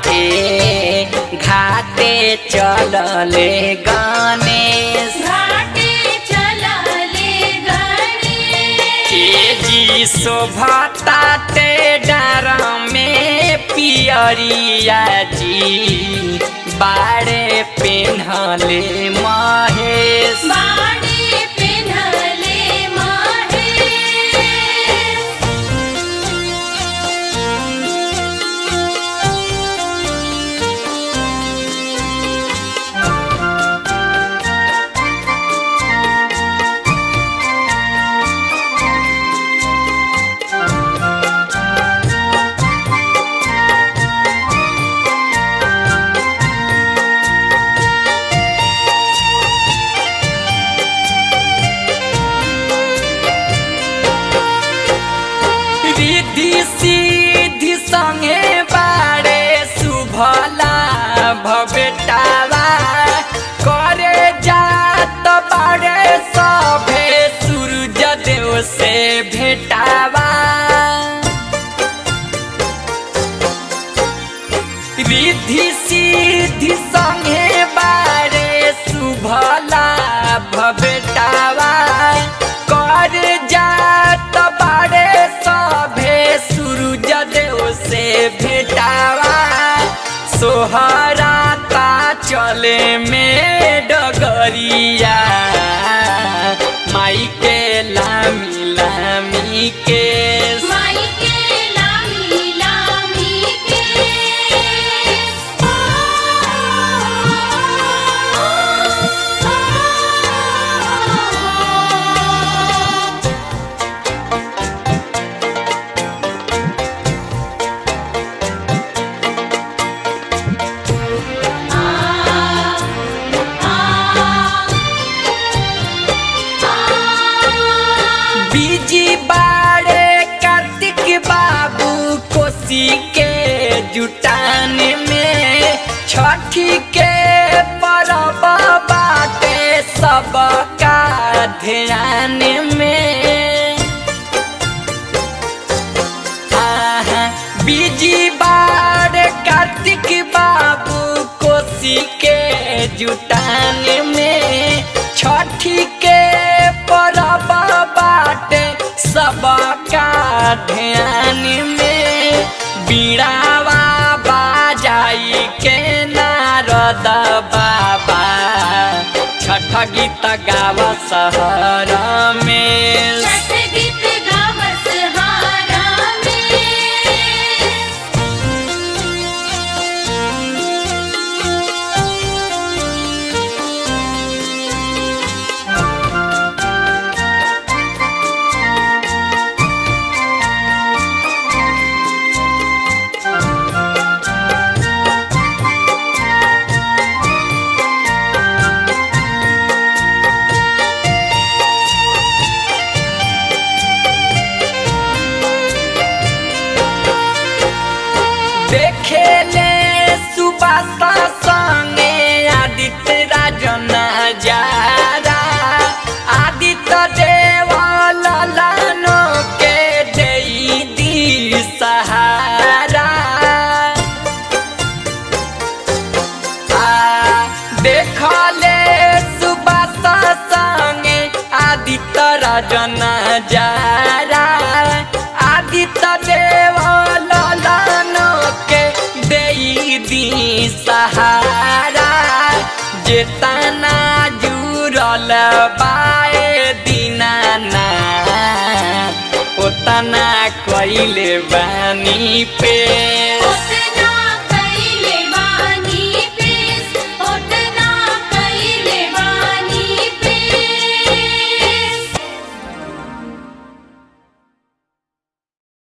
छठे घाटे चलले गणेश घाटे चलले गणेश के जी शोभता ते डर में पियरिया जी बाड़े पेन्हले महेश बाड़े पेन्हले महेश रिद्धि सिद्धि संगे बाड़े शुभला भवेटावा करे जात बाड़े सभे सूरज देव से भेटावा रिद्धि सिद्धि संगे बारे शुभला भवेटावा कर जात बारे सभे सूरज देव से भेटावा सोहराता चले में डगरिया माई के लामी लामी के माई के लामी लामी के बीजी बाड़े कार्तिक बाबू कोसी के जुटान में छठी के परब बाटे सबका ध्यान में आहा, बीजी बार कार्तिक बाबू कोसी के जुटान में छठी के परब बाटे सबका ध्यान में बीड़ावा बाजाई के नारद बाबा छठ गीत गाव शहर में छठ गीत गावस हारा में देखेले सुबासा संगे आदित्य राजन जारा आदित्य देव ललानो के देई दी सहारा आ देखले सुबासा संगे आदित्य राजन जारा आदित्य देव ललानो के देई दी सहारा जेतना जुरल बाए दीनानाथ ओतना कइले बानी पे